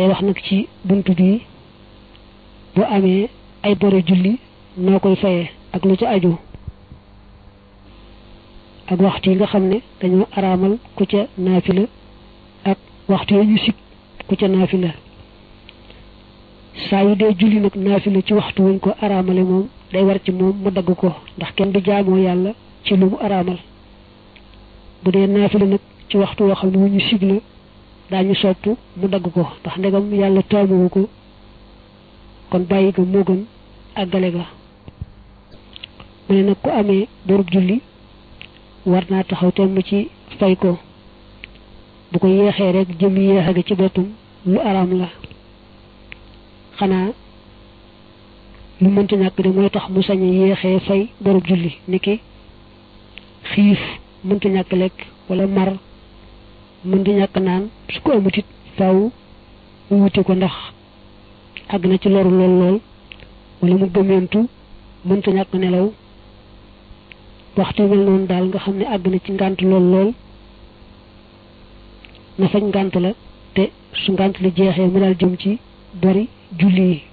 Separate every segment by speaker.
Speaker 1: day wax nag ci buntu bi bu amee ay bori julli noo koy fayee ak lu ci aju ak waxtu yi nga xam ne dañoo araamal ku ca naafila ak waxtu yi ñu sib ku ca naafila saa yu dee julli nag naafila ci waxtu wuñ ko araamale moom day war ci moom mu dagg ko ndax kenn du jaamoo yàlla ci lu mu araamal bu dee naafila nag ci waxtu woo xam ne wu ñu sib la daañu sopp mu dagg ko ndax ndegam yàlla taamuwu ko kon bàyyi ga moo gën àggale ga mu ne nag ku amee borub julli war naa taxaw temm ci fay ko bu ko yeexee rek jëm yeexe ga ci boppam lu araam la xanaa lu mënta ñàkk de mooy tax mu sañ a yéexee fay borub julli niki xiif mënta ñàkk lekk wala mar mënta ñàkk naan su ko amutit faaw mu wuti ko ndax àgg na ci loru lool lool wala mu gëmeentu mënta ñàkk nelaw waxtu mel noonu daal nga xam ne àgg na ci ngànt lool lool na fañ ngànt la te su ngànt la jeexee mu daal jëm ci bari julli yi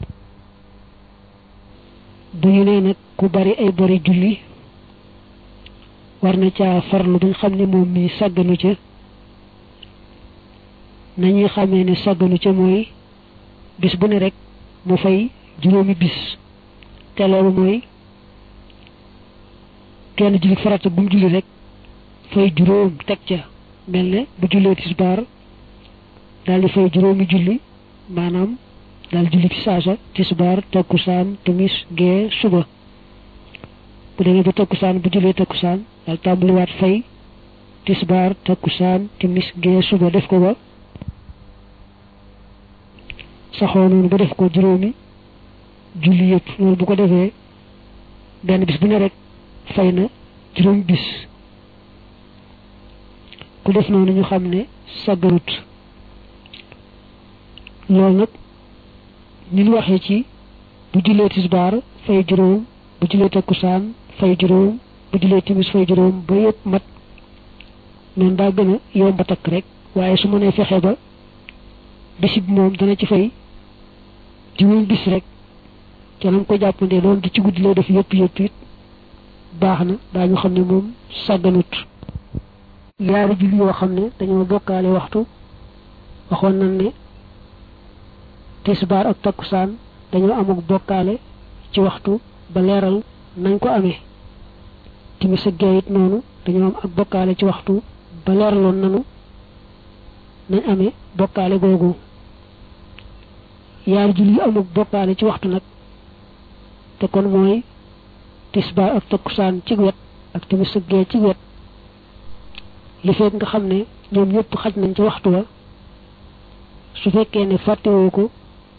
Speaker 1: bu ñu nee nag ku bari ay bari julli war na caa farlu bañ xam ne moom mi sàgganu ca nañuy xamee ne sàgganu ca mooy bis bu ne rek mu fay juróomi bis te loolu mooy kenn julli farata bu mu julli rek fay juróom teg ca mel ne bu jullee tisbaar daal di fay juróomi julli maanaam daal julli ci saasa tisbaar takkusaan timis gee suba bu demee ba takkusaan bu jullee takkusaan daal tàmbaliwaat fay tisbaar takkusaan timis gee suba def ko ba saxoo noonu ba def ko juróomi julli yëpp loolu bu ko defee benn bis bu ne rek fay na juróomi bis ku def noonu ñu xam ne sàggarut loolu nag ñu ñu waxee ci bu jullee tisbaar fay juróom bu jullee takkusaan fay juróom bu jullee timis fay juróom ba yëpp mat noonu daa gën a yomb a takk rek waaye su mënee fexe ba bisi bi moom dana ci fay juróom bis rek ca nam ko jàppandee loolu di ci guddi lay def yëpp yëpp it baax na daañu xam ne moom sàgganut yaari julli yoo xam ne dañoo bokkaale waxtu waxoon nañ ne tisbaar ak takkusaan dañoo amuk bokkaale ci waxtu ba leeral nañ ko amee timis ak gee it noonu dañoo am ak bokkaale ci waxtu ba leeraloon nanu nañ amee bokkaale googu yaari julli yu amuk bokkaale ci waxtu nag te kon mooy tisbaar ak takkusaan ci wet ak timis ak gee ci wet li fekk nga xam ne ñoom ñëpp xaj nañ ci waxtu wa su fekkee ne fàttewoo ko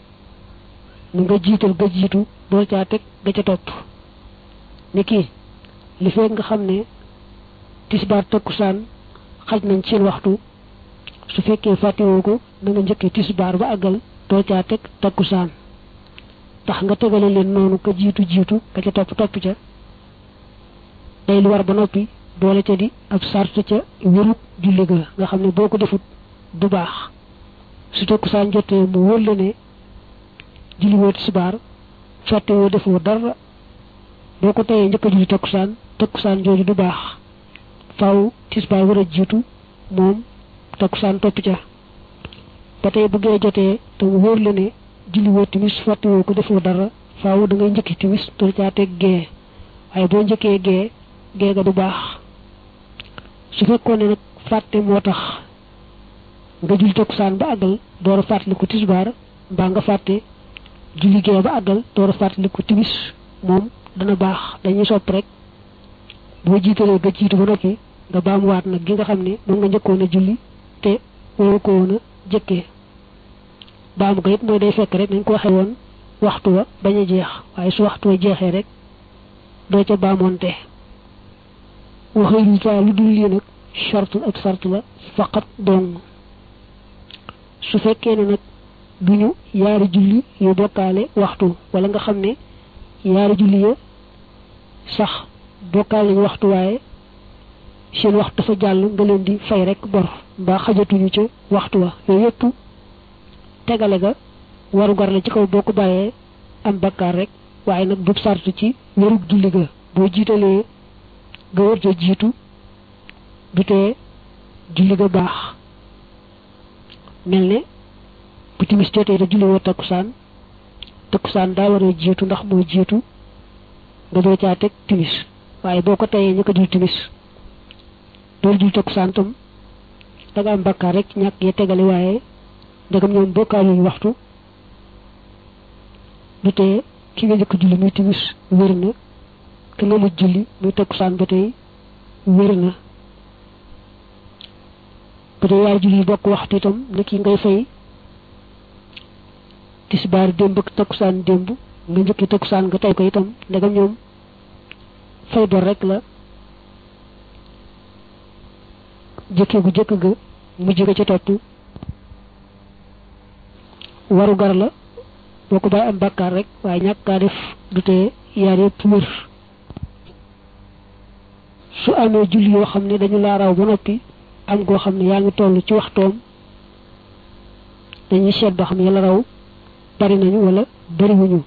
Speaker 1: nu nga jiital ga jiitu door caa teg ga ca topp ni kii li fekk nga xam ne tisbaar takkusaan xaj nañ seen waxtu su fekkee fàttewoo ko na nga njëkkee tisbaar ba àggal door caa teg takkusaan tax nga tegale leen noonu ka jiitu jiitu ka ca topp topp ca day lu war ba noppi boole ca di ab sart ca wérut julli ga nga xam ne boo ko defut du baax su takkusaan jotee mu wóor la ne julli woo tisbaar fàtte woo defoo dara boo ko teyee njëkk a julli takkusaan takkusaan jooju du baax faaw tisbaar war a jiitu moom takkusaan topp ca ba tey bu gee jotee te mu wóor la ne julli woo timis fàtte woo ko defoo dara faaw da ngay njëkki timis door caa teg gee waaye boo njëkkee gee gee ga du baax su fekkoon ne nag fàtte moo tax nga julli takkusaan ba àggal door a fàttali ko tisbaar mbaa nga fàtte julli gee ba àggal door a fàttali ko timis moom dana baax dañuy sopp rek boo jiitalee nga jiitu ba noppi nga baamuwaat nag gi nga xam ne moom nga njëkkoon a julli te waroo ko woon a jëkkee baamu ko it mooy day fekk rek nañ ko waxee woon waxtu wa bañ a jeex waaye su waxtu wa jeexee rek doo ca baamoonte waxee lu taa lu dul lii nag charte ak sart la faqat dong su fekkee ne nag duñu yaari julli yu bokkaale waxtu wala nga xam ne yaari julli ya sax bokkaale ñu waxtu waaye seen waxtu dafa jàll nga leen di fay rek bor mbaa xajatuñu ca waxtu wa yooyu yëpp tegale ga waru gar la ci kaw boo ko bàyyee am bakkaar rek waaye nag du sartu ci wérug julli ga boo jiitalee ga wër ja jiitu du tee julli ga baax mel ne bu timis jotee te julli woo takkusaan takkusaan daa war a jiitu ndax moo jiitu nga doo caa teg timis waaye boo ko teyee ñu ko jul timis doolu jul takkusaan tam da nga am bakkaar rek ñàkk ya tegale waaye ndegam ñoom bokkaaluñu waxtu du tee ki nga njëkk julli muy timis wér na te nga mujj julli muy takkusaan ba tey wér na bu dee yaari julli yi bokk waxtu itam ni ki ngay fay tisbaar démb ak takkusaan démb nga njëkki takkusaan nga tey ko itam ndegam ñoom fay bor rek la jëkkee gu jëkk ga mujj ga ca topp waru gar la boo ko bàyyi am bàkkaar rek waaye ñàkk kaa def du tee yaar yëpp wér su amee julli yoo xam ne dañu laa raw ba noppi am goo xam ne yaa ngi toll ci waxtoom dañuy seet ba xam ne la raw bari nañu wala bariwuñu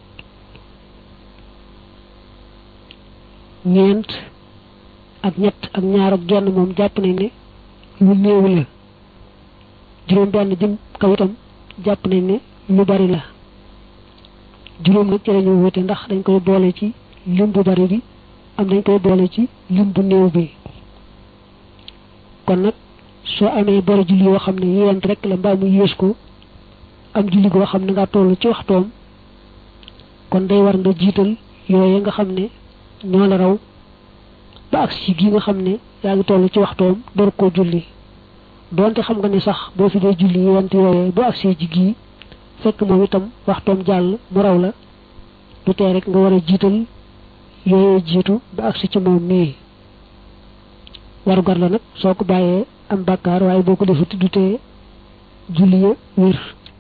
Speaker 1: ñeent ak ñett ak ñaar ak genn moom jàpp nañ ne lu néew la juróom benn jëm kaw itam jàpp nañ ne lu bari la juróom nag ci lañu wute ndax dañ koy boole ci lim bu bari bi am dañ koy boole ci lim bu néew bi kon nag soo amee bari julli yoo xam ne yent rek la mbaa mu yées ko am julli goo xam ne nga toll ci waxtoom kon day war nga jiital yooye nga xam ne ñoo la raw ba ak si gi nga xam ne yaa ngi toll ci waxtoom door koo julli donte xam nga ne sax boo fi dee julli yent yooye bu ak si ji gii fekk moom itam waxtoom jàll mu raw la du tee rek nga war a jiital yooyee jiitu ba agsi ci moom mii warugar la nag soo ko bàyyee am bàkkaar waaye boo ko defut du tee julli ya wér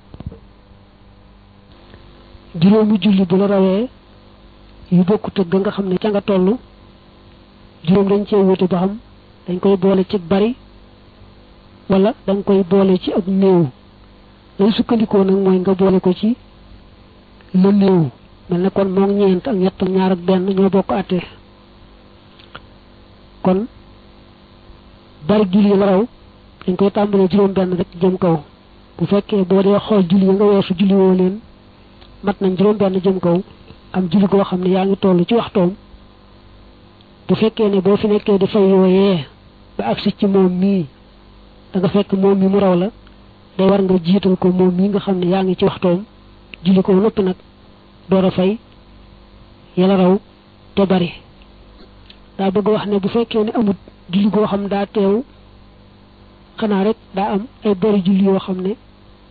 Speaker 1: juróomi julli bu la rawee yu bokkut ak ga nga xam ne ca nga toll juróom dañ cee wuute ba xam dañ koy boole ci bari wala dañ koy boole ci ak néew lay sukkandikoo nag mooy nga boole ko ci la néew mel ne kon moom ñeent ak ñett ak ñaar ak benn ñoo bokk àtte kon bari julli la raw dañ koy tàmbalee juróom benn rek jëm kaw bu fekkee boo dee xool julli nga weesu julli woo leen mat nañ juróom benn jëm kaw am julli goo xam ne yaa ngi toll ci waxtoom bu fekkee ne boo fi nekkee di fay yooyee ba agsi ci moom mii da nga fekk moom mi mu raw la day war nga jiital ko moom mii nga xam ne yaa ngi ci waxtoom julli ko noppi nag door a fay yàlla raw te bari daa bëgg wax ne bu fekkee ne amut julli goo xam daa teew xanaa rek daa am ay bari julli yoo xam ne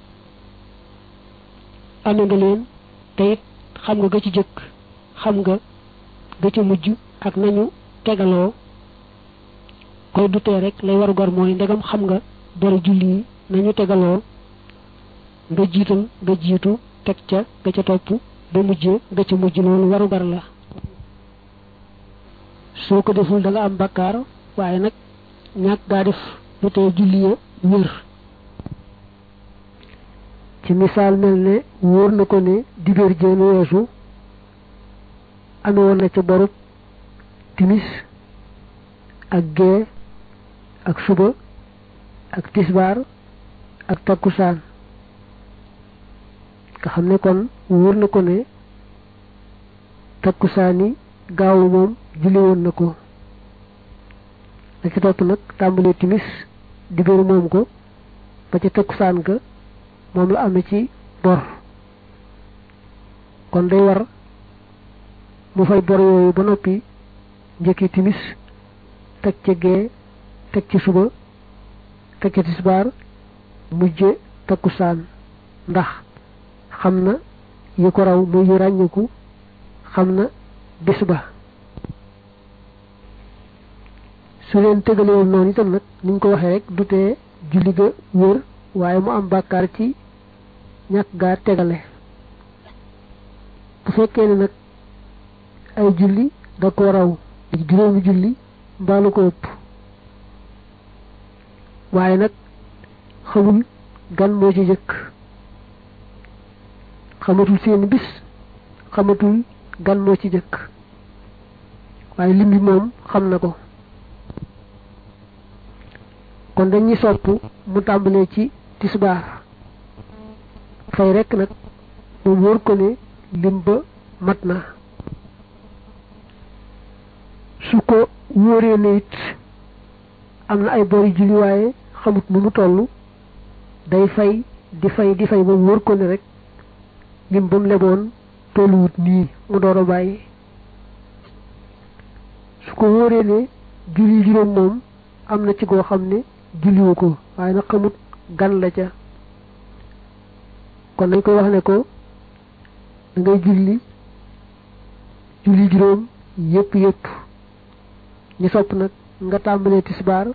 Speaker 1: ame nga leen te it xam nga ga ci jëkk xam nga ga ci mujj ak nañu tegaloo koy dutee rek lay warugar mooy ndegam xam nga bari julli yi nañu tegaloo nga jiital nga jiitu teg ca ga ca topp ba mujj nga ca mujj loolu warugar la soo ko deful da nga am bakkaar waaye nag ñàkk gaa def lu tee julli ya wér ci misaal mel ne wóor na ko ne dibéer jéen weesu ame woon na ca borub timis ak gee ak suba ak tisbaar ak takkusaan nga xam ne kon wóor na ko ne takkusaani gaawu moom julli woon na ko la ci topp nag tàmbalee timis dibéer moom ko ba ca takkusaan ga moom la amee ci bor kon day war mu fay bor yooyu ba noppi njëkki timis teg ca gee teg ci suba teg ca tisbaar mujje takkusaan ndax xam na yi ko raw muy yu ràññiku xam na bis ba su leen tegalewoon noonu itam nag niñ ko waxee rek du tee julli ga wér waaye mu am bàkkaar ci ñàkk gaa tegale bu fekkee ne nag ay julli da ko raw juróomi julli mbaalu ko ëpp waaye nag xamul gan moo ci jëkk xamatul seeni bis xamatul gan moo ci jëkk waaye lim bi moom xam na ko kon dañuy sopp mu tàmbalee ci tisbaar fay rekk nag moom wóor ko ne lim ba mat na su ko wóoree ne it am na ay bori julli waaye xamut nu mu toll day fay di fay di fay ba wóor ko ne rek lim ba mu leboon tolluwut nii mu door a bàyyi su ko wóoree ne julli juróom moom am na ci goo xam ne julliwu ko waaye nag xamut gan la ca kon nañ koy wax ne ko da ngay julli julli juróom yépp yépp ñu sopp nag nga tàmbalee tisbaar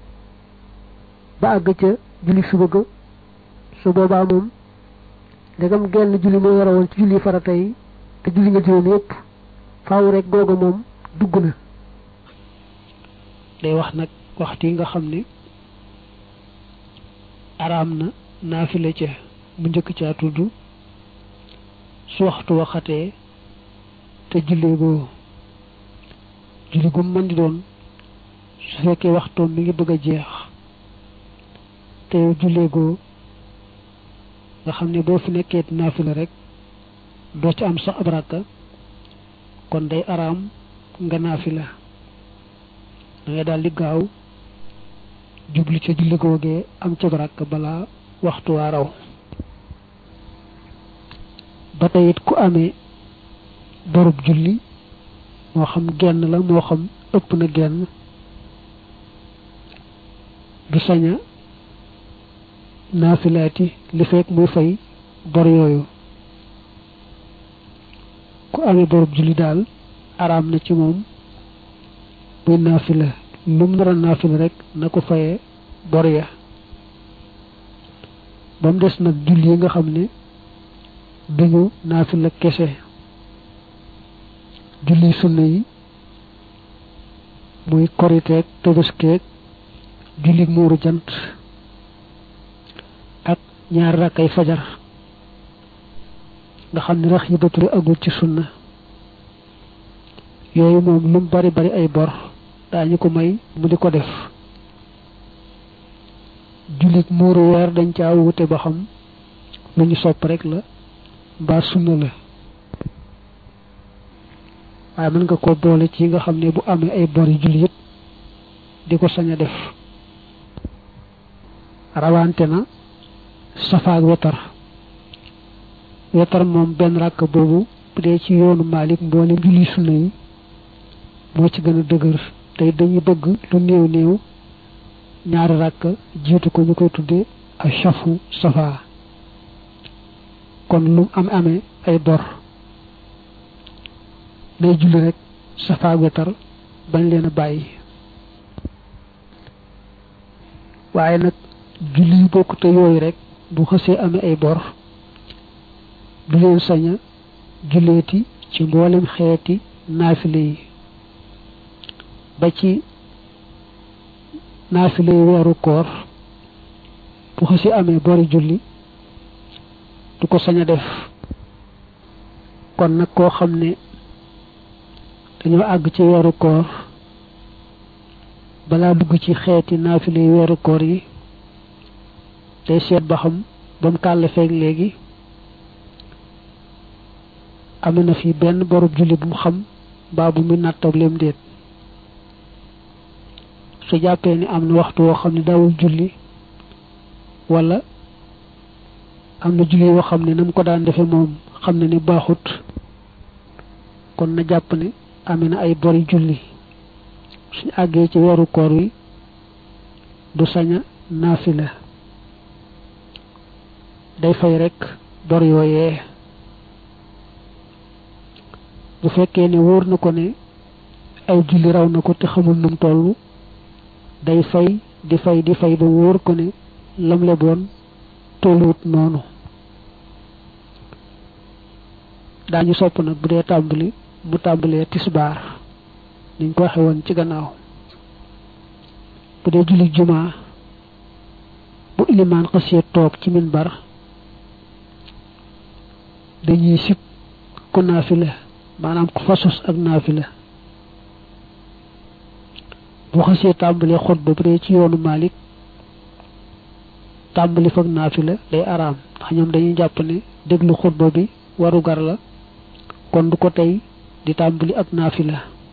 Speaker 1: ba àgg ca julli suba ga su boobaa moom ndegam genn julli moo yore woon ci julli farata yi te julli nga juróom yépp faaw rek googa moom dugg na day wax nag waxtu yi nga xam ne araam na naafile ca mu njëkk caa tudd su waxtu waxatee te jullee goo julli gu mën di doon su fekkee waxtoom mi ngi bëgg a jeex te yow jullee goo nga xam ne boo fi nekkee naafila rek doo ci am sax ab rakka kon day araam nga naafila da ngay daal di gaaw jublu ca julli googee am ca rakka balaa waxtu waa raw ba tey it ku amee borub julli moo xam genn la moo xam ëpp na genn du saña naafilaati li fekk muy fay bor yooyu ku amee borub julli daal araam na ci moom muy naafila lu mu nar a naafila rek na ko fayee bor ya ba mu des nag julli yi nga xam ne duñu naafila kese julli sunna yi muy koriteeg tëbëskeeg julli muuru jant ak ñaari rakkay fajar nga xam ne rax yi baturi agul ci sunna yooyu moom lu mu bari bari ay bor daañu ko may mu di ko def jullit muuru weer dañ caa wute ba xam lu ñu sopp rek la mbaa sunna la waaye mën nga ko boole ci nga xam ne bu amee ay bor yu julli it di ko sañ a def rawante na safaak wetar wetar moom benn ràkk boobu bu dee ci yoonu Maalik mboolem julli sunna yi moo ci gën a dëgër tey dañuy bëgg lu néew néew ñaari ràkk jiitu ko ñu koy tuddee ak safu safa kon lu am amee ay bor day julli rek safa wetar bañ leen a bàyyi waaye nag julli yu bokk te yooyu rek bu xësee amee ay bor du leen saña julleeti ci mboolem xeeti naafile yi ba ci naafile yi weeru koor bu xësee amee bori julli du ko sañ a def kon nag koo xam ne dañoo àgg ci weeru koor balaa dugg ci xeeti naafile yi weeru koor yi day seet ba xam ba mu kàll feeg léegi am na fi benn borub julli bu mu xam mbaa bu muy nattableem déet su jàppee ni am na waxtu woo xam ne daawul julli wala am na julli woo xam ne na mu ko daan defe moom xam na ni baaxut kon na jàpp ne amee na ay bori julli suñu àggee ci weeru koor wi du saña naafila day fay rekk bor yooyee bu fekkee ne wóor na ko ne ay julli raw na ko te xamul num toll day fay di fay di fay ba wóor ko ne lam le boon tolluwut noonu daañu sopp nag bu dee tàmbali mu tàmbalee tisbaar niñ ko waxe woon ci gannaaw bu dee julli jumaa bu ilimaan xasee toog ci minbar dañuy sib ku naafila maanaam ku fasus ak naafila bu xasee tàmbalee xutba bu dee ci yoonu Malik tàmbali fag naafila day araam ndax ñoom dañuy jàpp ne déglu xutba bi waru gar la kon du ko tey di tàmbali ak naafila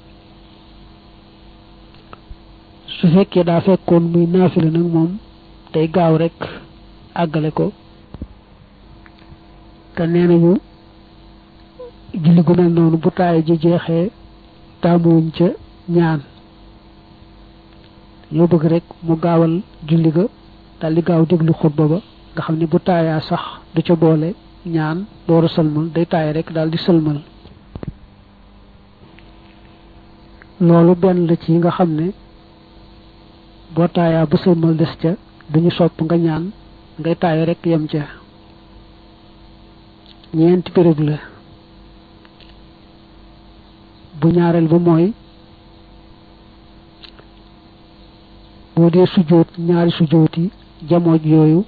Speaker 1: su fekkee daa fekkoon muy naafila nag moom day gaaw rek àggale ko te nee nañu julli gu mel noonu bu taay ji jeexee taamuwuñ ca ñaan ñoo bëgg rek mu gaawal julli ga daal di gaaw déglu xutba ba nga xam ne bu taayaa sax du ca boole ñaan dooru sëlmal day taay rek daal di sëlmal loolu benn la ci nga xam ne boo taayaa ba sëlmal des ca duñu sopp nga ñaan ngay taay rek yem ca ñeenti béréb la bu ñaareel ba mooy boo dee sujjóot ñaari sujjóot yi jamooj yooyu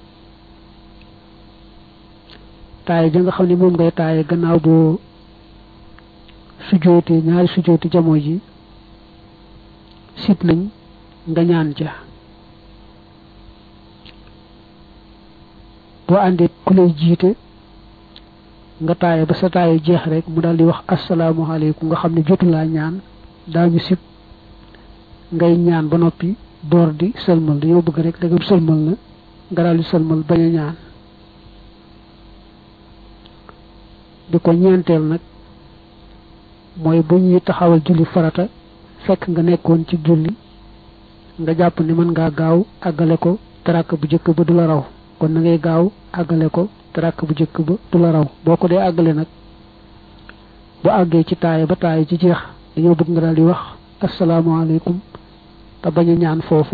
Speaker 1: taaye ja nga xam ne moom ngay taaye gannaaw boo sujjóotee ñaari sujjóoti jamooj yi sit nañ nga ñaan ca boo àndee ku lay jiite nga taaye ba sa taaye jeex rek mu daal di wax asalaamaaleykum nga xam ne jotu laa ñaan daañu sib ngay ñaan ba noppi door di sëlmal dañoo bëgg rek dagam sëlmal na nga daal di sëlmal bañ a ñaan di ko ñeenteel nag mooy bu ñuy taxawal julli farata fekk nga nekkoon ci julli nga jàpp ne mën ngaa gaaw àggale ko tarak bu jëkk ba du la raw kon na ngay gaaw àggale ko tarak bu jëkk ba du la raw boo ko dee àggale nag bu àggee ci taaya ba taaya ci jeex dañoo bëgg nga daal di wax asalaamaaleykum te bañ a ñaan foofu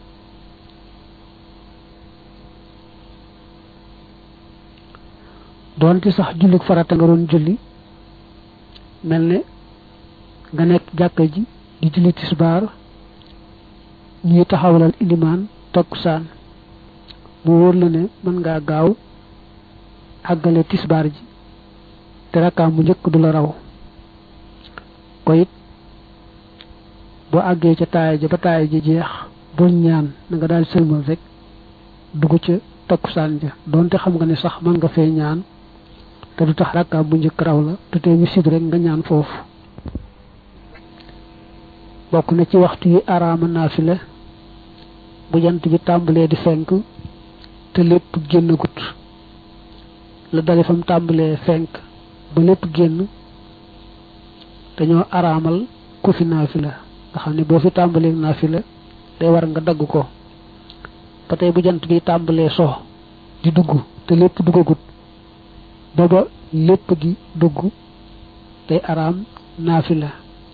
Speaker 1: doonte sax julli farata nga doon julli mel ne nga nekk jàkka ji di julli tisbaar ñuy taxawalal ilimaan takkusaan mu wóor la ne mën ngaa gaaw àggale tisbaar ji te rakkaam bu njëkk du la raw ko it boo àggee ca taaya ja ba taaya ji jeex bul ñaan na nga daal sëlmal rek dugg ca takkusaan ja doonte xam nga ne sax mën nga fee ñaan te du tax rakkaam bu njëkk raw la te tey ñu sib rek nga ñaan foofu bokk na ci waxtu yi araama naafila bu jant bi tàmbalee di fenk te lépp génn gut la dale fam tàmbalee fenk ba lépp génn dañoo araamal ku fi naafila nga xam ne boo fi tàmbalee naafila day war nga dagg ko ba tey bu jant bi tàmbalee so di dugg te lépp duggagut ba ba lépp gi dugg day araam naafila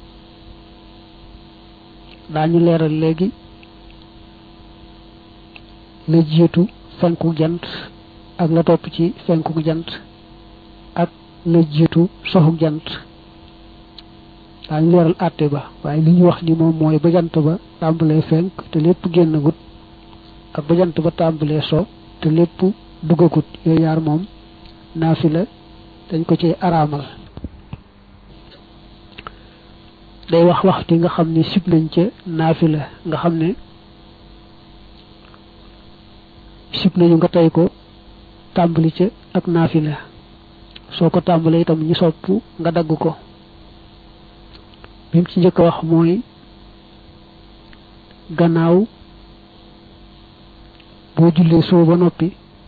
Speaker 1: daañu leeral léegi la jiitu fenku jant ak la topp ci fenku jant ak la jiitu soxu jant daañu leeral àtte ba waaye li ñu wax ni moom mooy ba jant ba tàmbalee fenk te lépp génnagut ak ba jant ba tàmbalee so te lépp duggagut yooyu yaar moom naafila dañ ko ci araamal day wax waxtu nga xam ne sib nañ ca naafila nga xam ne sib nañu nga tey ko tàmbali ca ak naafila soo ko tàmbalee itam ñu sopp nga dagg ko bi mu ci njëkk a wax mooy gannaaw boo jullee soo ba noppi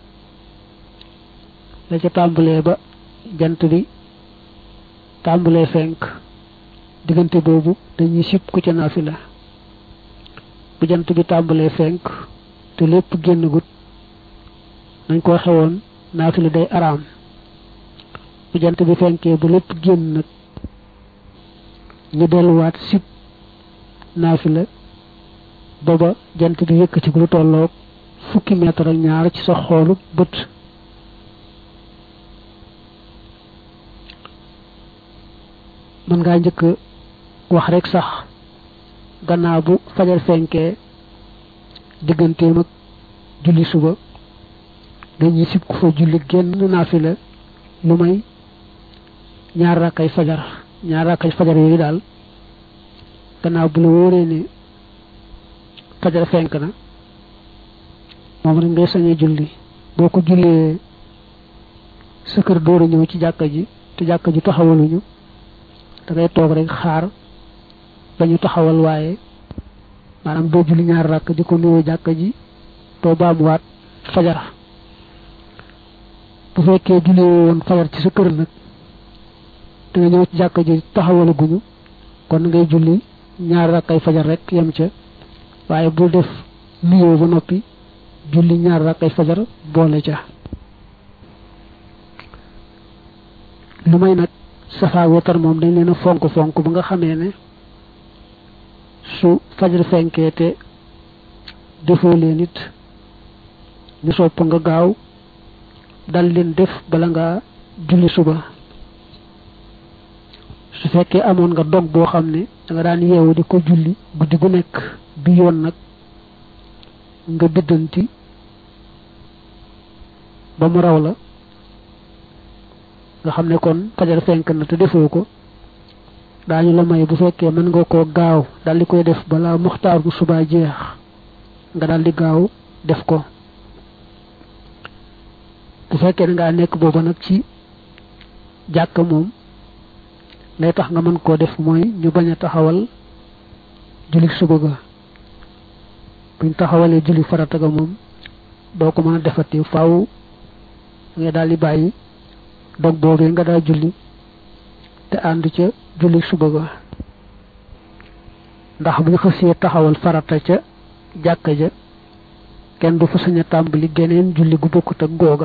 Speaker 1: la ca tàmbalee ba jant bi tàmbalee fenk diggante boobu dañuy sib ku ca naafila bu jant bi tàmbalee fenk te lépp génn gut nañ ko xewoon naafila day araam bu jant bi fenkee ba lépp génn nag ñu delluwaat sib naafila booba jant bi yëkkati lu tolloog fukki mètre ak ñaar ci sa xoolu bët mën ngaa njëkk wax rek sax gannaaw bu fajar fenkee digganteem ak julli suba dañuy sib ku fa julli genn naafila lu may ñaar rakkay fajar ñaar rakkay fajar yooyu daal gannaaw bu la wóoree ni fajar fenk na moom rek ngay sañee julli boo ko jullee sa kër door a ñëw ci jàkka ji te jàkka ji taxawaluñu da ngay toog rek xaar ba ñu taxawal waaye maanaam doo julli ñaar rakk di ko nuyoo jàkka ji doo baamuwaat fajar bu fekkee julli woon fajar ci sa kër nag da nga ñëw ci jàkka ji taxawalaguñu kon ngay julli ñaar rakkay fajar rek yem ca waaye bul def nuyoo ba noppi julli ñaar rakkay fajar boole ca lu may nag safa wetar moom dañ leen a fonk fonk ba nga xamee ne su fajar fenkee te defoo leen it ñu sopp nga gaaw dal leen def bala nga julli suba su fekkee amoon nga dog boo xam ne da nga daan yeewu di ko julli guddi gu nekk bi yoon nag nga biddanti ba mu raw la nga xam ne kon fajar fenk na te defoo ko daañu la may bu fekkee mën nga koo gaaw dal di koy def balaa muxtaar bu subaa jeex nga dal di gaaw def ko bu fekkee da ngaa nekk booba nag ci jàkk moom lay tax nga mën koo def mooy ñu bañ a taxawal julli suba ga buñ taxawalee julli farata ga moom doo ko mën a defati faaw nga daal di bàyyi dog boobee nga daa julli te ànd ca julli suba ga ndax bu ñu xësee taxawal farata ca jàkka ja kenn du fa sañ a tàmbali geneen julli gu bokkut ak googa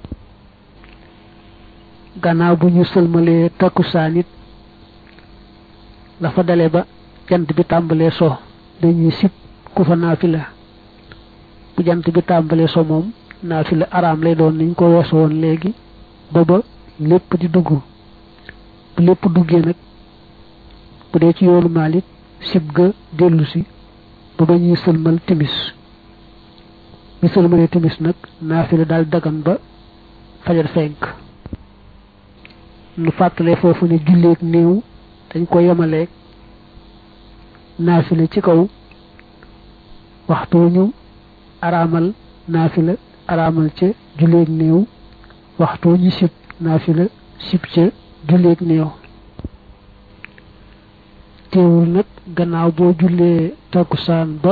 Speaker 1: gannaaw bu ñu sëlmalee takkusaan it la fa dale ba jant bi tàmbalee so dañuy sib ku fa naafila bu jant bi tàmbalee so moom naafila araam lay doon niñ ko weeso woon léegi booba lépp di dugg bu lépp duggee nag bu dee ci yoonu Maalik sib ga dellu si ba ba ñuy sëlmal timis ñu sëlmalee timis nag naafila daal dagan ba fajar fenk nu fàttalee foofu ne julleeg néew dañ ko yemaleeg naafila ci kaw waxtu ñu araamal naafila araamal ca julleeg néew waxtu ñu sib naafila sib ca julleeg néew teewul nag gannaaw boo jullee takkusaan ba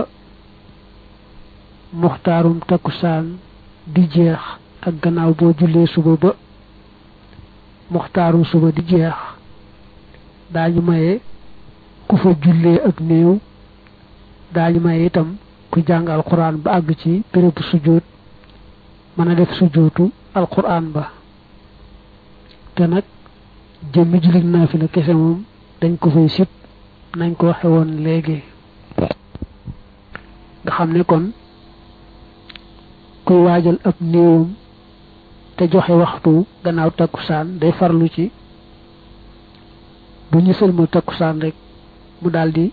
Speaker 1: muxtaarum takkusaan di jeex ak gannaaw boo jullee suba ba muxtaarum suba di jeex daañu maye ku fa jullee ak néew daañu maye itam ku jàng alquran ba àgg ci bérébu sujjóot mën a def sujjóotu alquran ba te nag jëmmi jullit naafila kese moom dañ ko fay sib nañ ko waxe woon léegi nga xam ne kon kuy waajal ab néewam te joxe waxtu gannaaw takkusaan day farlu ci bu ñu sëlmal takkusaan rek mu daldi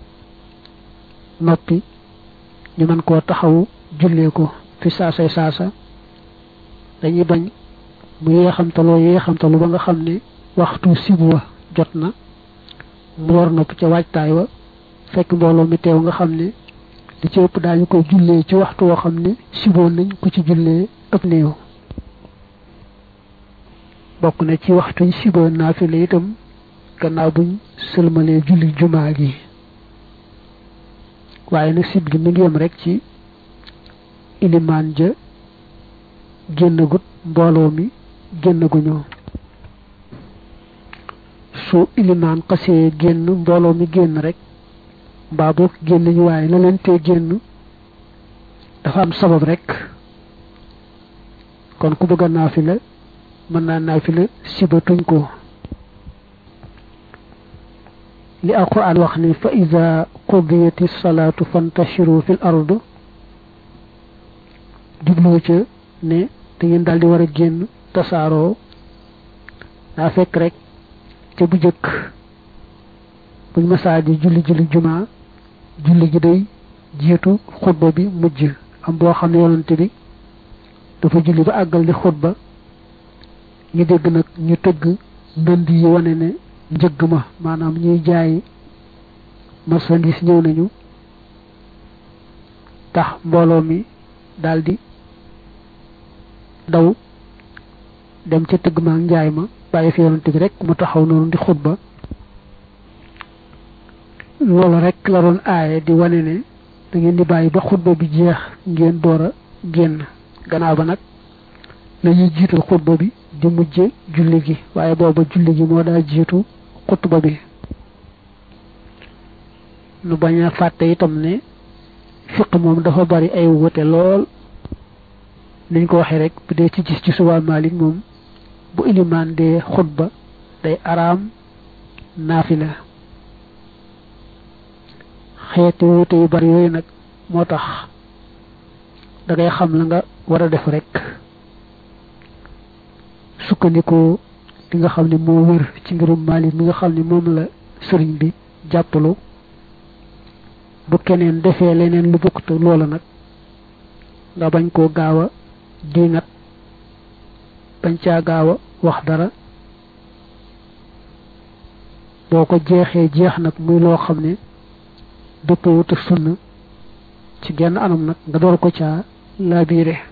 Speaker 1: noppi ñu mën koo taxawu jullee ko fi saasay saasa dañuy bañ mu yeexamtaloo yeexamtalu ba nga xam ne waxtu sibu wa jot na mu war nopp ca waajtaay wa fekk mbooloo mi teew nga xam ne li ci ëpp daañu koy jullee ci waxtu woo xam ne siboon nañ ku ci jullee ëpp néew bokk na ci waxtuñ siboon naafila itam gannaaw buñ sëlmalee julli jumaa gi waaye nag sib gi mi ngi yem rek ci ilimaan ja génnagut mbooloo mi génnaguñu su ilimaan xasee génn mbooloo mi génn rek mbaa boog génn ñu waaye la leen tee génn dafa am sabab rek kon ku bëgg a naafila mën naa naafila sibatuñ ko li alquran wax ni fa ida qudiyati salaatu fantashiru fil ard jublu ca ne da ngeen daal di war a génn tasaaroo daa fekk rek ca bu jëkk buñ masaa di julli julli jumaa julli gi day jiitu xutba bi mujj am boo xam ne yonante bi dafa julli ba àggal di xutba ñu dégg nag ñu tëgg ndënd yi wane ne njëgg ma maanaam ñuy jaay marchandise ñëw nañu tax mbooloo mi daldi daw dem ca tëgg ma ak njaay ma bàyyi fi yonante bi rek mu taxaw noonu di xutba loolu rek la doon aaye di wane ne da ngeen di bàyyi ba xutba bi jeex ngeen door a génn gannaaw ba nag la ñuy jiital xutba bi di mujje julli gi waaye booba julli gi moo daa jiitu xutba bi nu bañ a fàtte itam ne fiq moom dafa bari ay wute lool niñ ko waxee rek bu dee ci gis ci suba Maalik moom bu ilimaan dee xutba day araam naafila xeeti wute yu bari yooyu nag moo tax da ngay xam la nga war a def rek sukkandikoo li nga xam ne moo wër ci mbirum Maalik mi nga xam ne moom la sëriñ bi jàppalu bu keneen defee leneen lu bokk te loola nag nga bañ koo gaaw a diingat bañ caa gaaw a wax dara boo ko jeexee jeex nag muy loo xam ne dëppawut ak sunna ci genn anam nag nga door ko caa laabiire